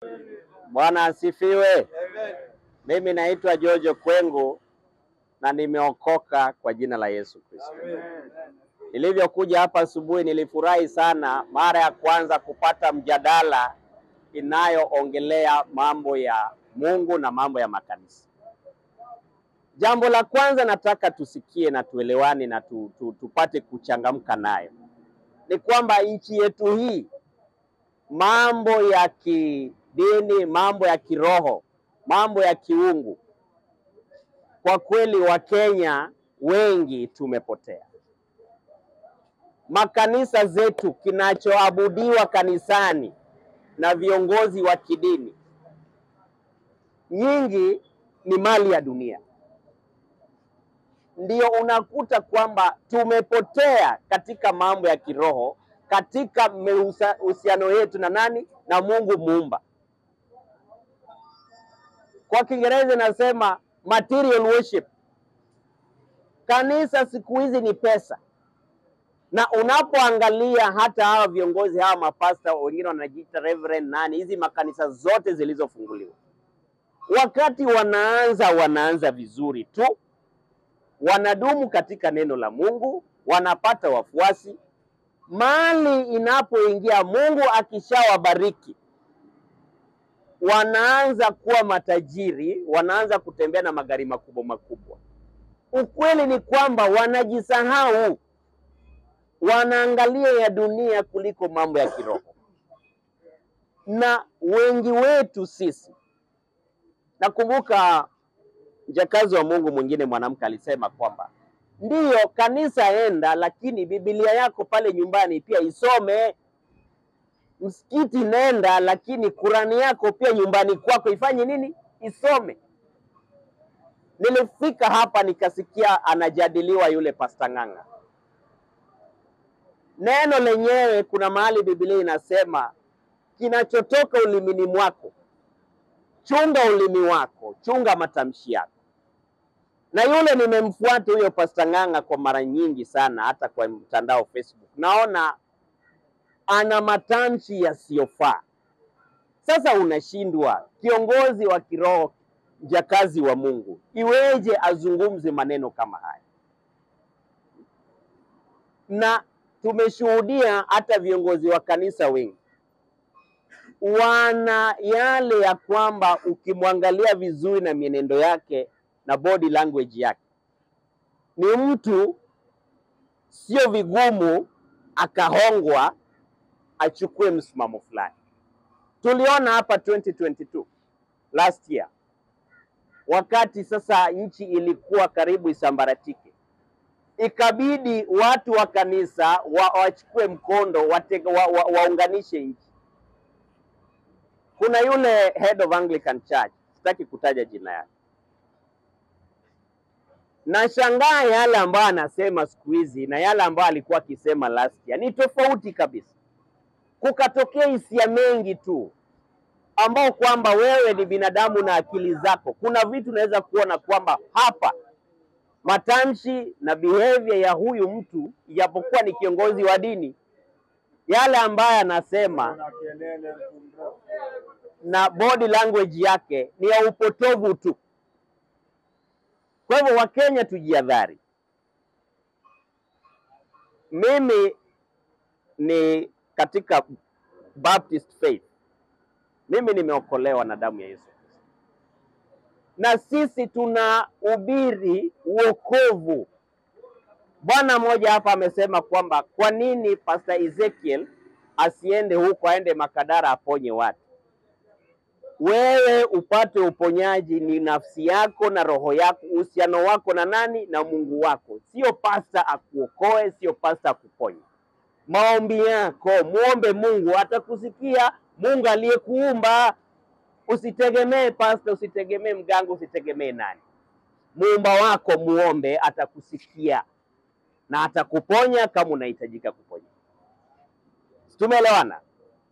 Bwana asifiwe. Mimi naitwa Jojo Kwengu na nimeokoka kwa jina la Yesu Kristo. Nilivyokuja hapa asubuhi, nilifurahi sana mara ya kwanza kupata mjadala inayoongelea mambo ya Mungu na mambo ya makanisa. Jambo la kwanza nataka tusikie na tuelewane na tu, tu, tupate kuchangamka nayo ni kwamba nchi yetu hii mambo ya kidini, mambo ya kiroho, mambo ya kiungu, kwa kweli Wakenya wengi tumepotea. Makanisa zetu, kinachoabudiwa kanisani na viongozi wa kidini, nyingi ni mali ya dunia. Ndio unakuta kwamba tumepotea katika mambo ya kiroho, katika uhusiano yetu na nani? Na Mungu muumba. Kwa Kiingereza inasema material worship. Kanisa siku hizi ni pesa, na unapoangalia hata hawa viongozi hawa mapasta wengine wanajiita reverend nani, hizi makanisa zote zilizofunguliwa, wakati wanaanza wanaanza vizuri tu, wanadumu katika neno la Mungu, wanapata wafuasi. Mali inapoingia, Mungu akishawabariki, wanaanza kuwa matajiri, wanaanza kutembea na magari makubwa makubwa. Ukweli ni kwamba wanajisahau, wanaangalia ya dunia kuliko mambo ya kiroho. Na wengi wetu sisi, nakumbuka mjakazi wa Mungu mwingine mwanamke alisema kwamba ndiyo kanisa enda, lakini Biblia yako pale nyumbani pia isome. Msikiti nenda, lakini Kurani yako pia nyumbani kwako ifanye nini? Isome. Nilifika hapa nikasikia anajadiliwa yule Pasta Ng'ang'a. Neno lenyewe kuna mahali Biblia inasema kinachotoka ulimini mwako, chunga ulimi wako, chunga matamshi yako na yule nimemfuata huyo Pasta Ng'ang'a kwa mara nyingi sana, hata kwa mtandao Facebook, naona ana matamshi yasiyofaa. Sasa unashindwa, kiongozi wa kiroho, mjakazi wa Mungu, iweje azungumze maneno kama haya? Na tumeshuhudia hata viongozi wa kanisa wengi wana yale ya kwamba ukimwangalia vizuri na mienendo yake na body language yake, ni mtu sio vigumu akahongwa achukue msimamo fulani. Tuliona hapa 2022 last year, wakati sasa nchi ilikuwa karibu isambaratike, ikabidi watu wa kanisa wa, wachukue mkondo watega, wa, wa, waunganishe nchi. Kuna yule head of Anglican Church, sitaki kutaja jina yake Nashangaa yale ambayo anasema siku hizi na yale ambayo alikuwa akisema last year ni tofauti kabisa. Kukatokea hisia mengi tu, ambao kwamba wewe ni binadamu na akili zako, kuna vitu unaweza kuona kwamba hapa matamshi na behavior ya huyu mtu, ijapokuwa ni kiongozi wa dini, yale ambayo anasema na body language yake ni ya upotovu tu. Kwa hivyo Wakenya tujiadhari. Mimi ni katika Baptist faith, mimi nimeokolewa na damu ya Yesu Kristo, na sisi tunahubiri uokovu. Bwana mmoja hapa amesema kwamba kwa nini Pastor Ezekiel asiende huko, aende Makadara aponye watu wewe upate uponyaji ni nafsi yako na roho yako, uhusiano wako na nani? Na Mungu wako, sio pasta akuokoe, sio pasta akuponye. Maombi yako muombe Mungu, atakusikia Mungu aliyekuumba. Usitegemee pasta, usitegemee mganga, usitegemee nani. Muumba wako muombe, atakusikia na atakuponya kama unahitajika kuponya. Tumeelewana?